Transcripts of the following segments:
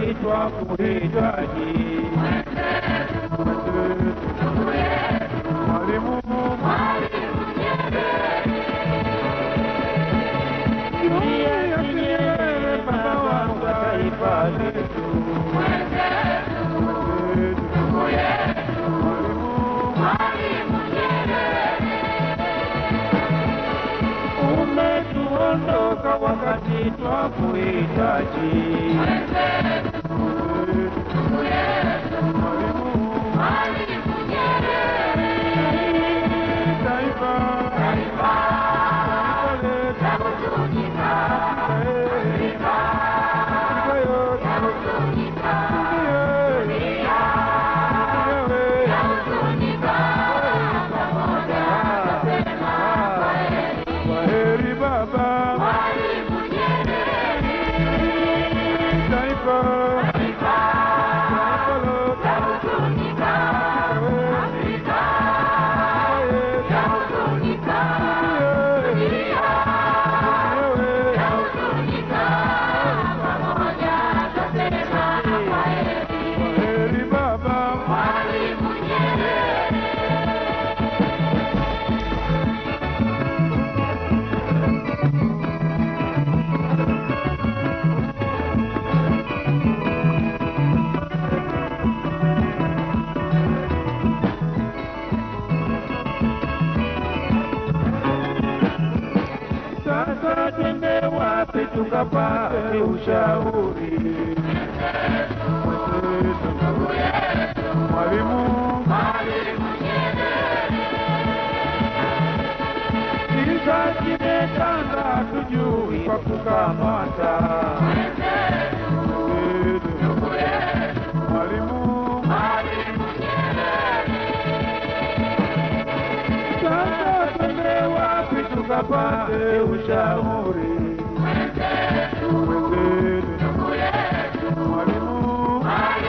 wakati twakuhitaji. Mwalimu Julius Nyerere, baba wa taifa letu. Umetuondoka wakati twakuhitaji. Taifa, taifa letu. Taifa yote. Kwaheri baba, taifa, taifa lote. Kwaheri baba, sasa twende wapi tukapate ushauri? Mwalimu, kiza kimetanda, hatujui kwa kukamata. Mwalimu, sasa twende wapi tukapate ushauri? Mwalimu,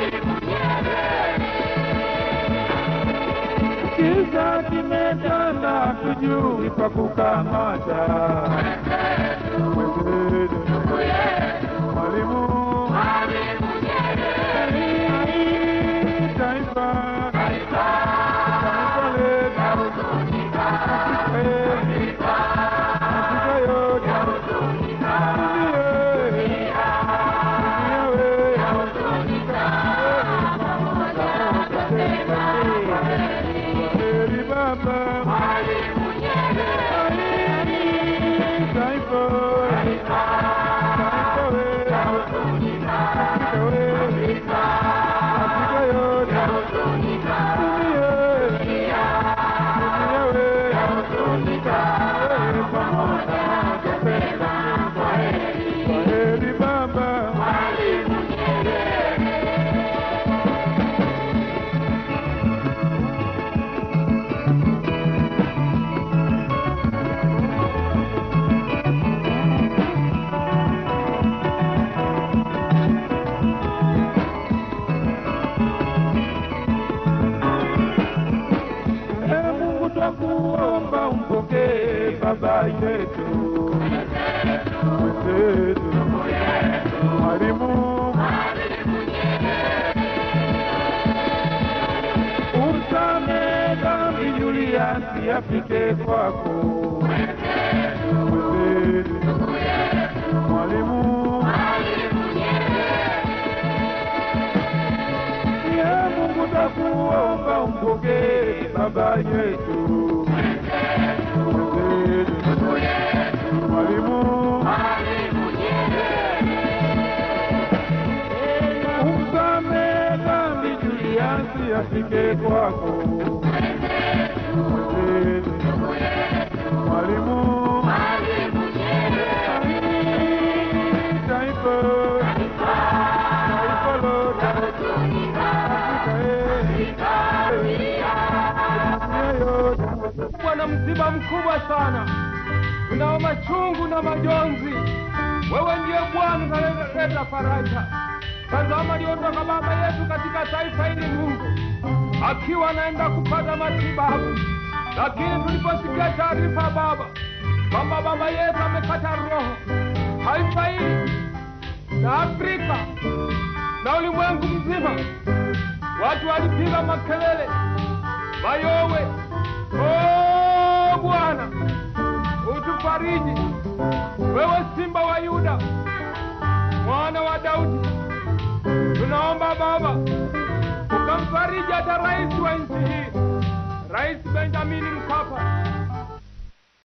kiza kimetanda, hatujui pa kukamata. Mwalimu, taifa, taifa letu, Afrika yote, Kwaheri baba, taifa, taifa wetu, Afrika wetu, Afrika yote, dunia, dunia wetu, pamoja tupenda. Kwaheri baba, Ee Mungu twakuomba umpokee baba yetu mwenzetu mwalimu umsamehe dhambi Juliasi afike kwako mwenzetu mwalimu Ee Mungu twakuomba umpokee baba yetu mwenzetu mwalimu umsamehe dhambi Juliasi afike kwako mwenzetu mwalimu taifa taifa lote Afrika yote kuwa na msiba mkubwa sana, tunao machungu na majonzi. Wewe ndiye Bwana unaleta faraja. Tazama, aliondoka baba yetu katika taifa hili, Mungu akiwa anaenda kupata matibabu, lakini tuliposikia taarifa Baba kwamba baba yetu amekata roho, taifa hili na Afrika na nzima watu walipiga makelele, mayowe. Oh Bwana, utufariji wewe, simba wa Yuda, mwana wa Daudi. Tunaomba Baba ukamfariji hata rais wa nchi hii, Rais Benjamin Mkapa.